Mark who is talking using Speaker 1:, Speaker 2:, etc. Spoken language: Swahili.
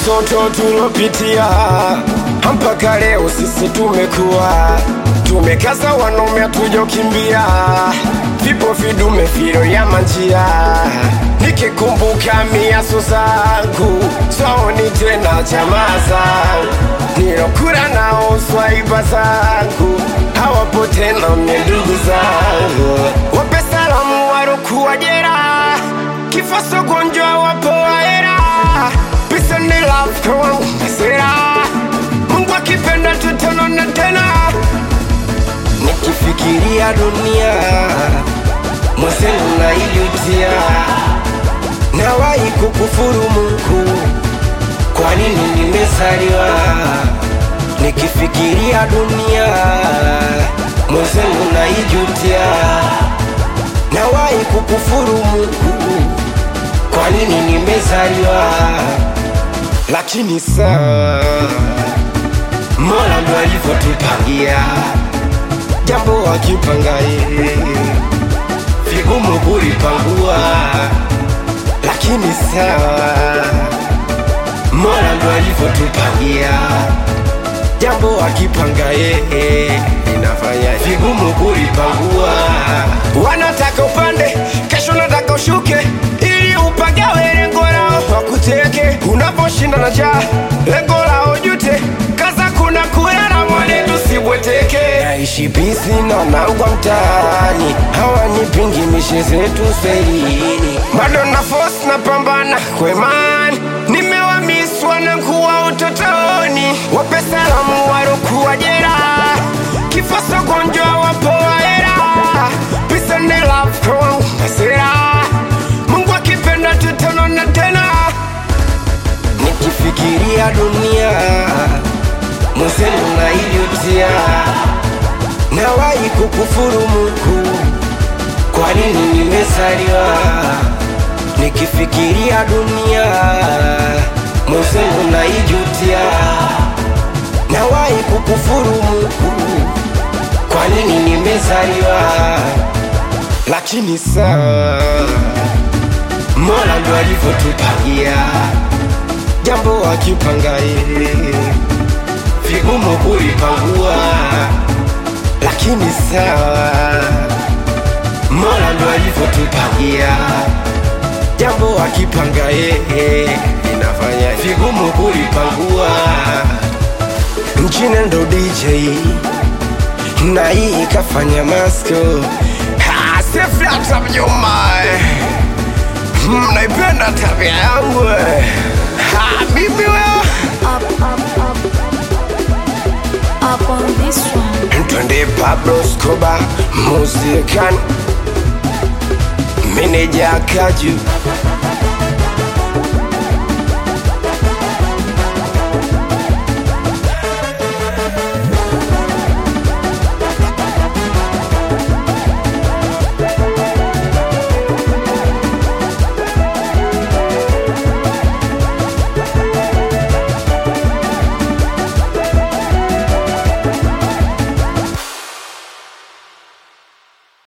Speaker 1: matoto tulopitia mpaka leo sisi tumekuwa tumekaza wanaume tujokimbia vipo vidume viro ya manjia nikikumbuka miaso zangu saoni tena jamaa zangu nilokura nao swaiba zangu hawapo tena mie ndugu zangu wape salamu warokuwa jera kifo sogonjwa wapo waera pisa ni love kwa wangu masera mungu akipenda tutanona tena nikifikiria dunia mwenzenu naijutia nawahi kukufuru mungu kwa nini nimezaliwa nikifikiria dunia mwenzenu naijutia nawahi kukufuru mungu kwa nini nimezaliwa lakini saa mola ndo alivyotupangia jambo akipanga yeye vigumu kulipangua lakini sawa mola ndo alivyotupangia jambo akipanga yeye inafanya vigumu kulipangua wanataka upande kesho nataka ushuke ili upagawe lengo lao wakuteke unaposhinda na jaa lengo lao jute kaza kuna kulala mwone tusibweteke naishi bisi na nangwa mtaani hawanipingi mishe zetu selini bado na force na pambana kwemani nimewamiswa na kuwa utotoni wape salamu warokuwa jera kifo sogonjwa wapo waera pisa ni love kwa wangu masera mungu akipenda tutanona tena nikifikiria dunia mwenzenu naijutia nawahi kukufuru mungu kwa nini nimezaliwa nikifikiria dunia mwenzenu naijutia nawahi kukufuru mungu kwa nini nimezaliwa lakini saa mola ndo alivyotupangia jambo akipanga yeye vigumu kulipangua lakini sawa mola ndo alivyotupangia jambo akipanga yeye inafanya vigumu kulipangua mchine ndo dj na hii ikafanya masko sefyata mjoma mnaipenda tabia yangu Ha, mimi wewe
Speaker 2: up, up, up, up on this one.
Speaker 1: twende Pablo Escobar musikan meneja Kaju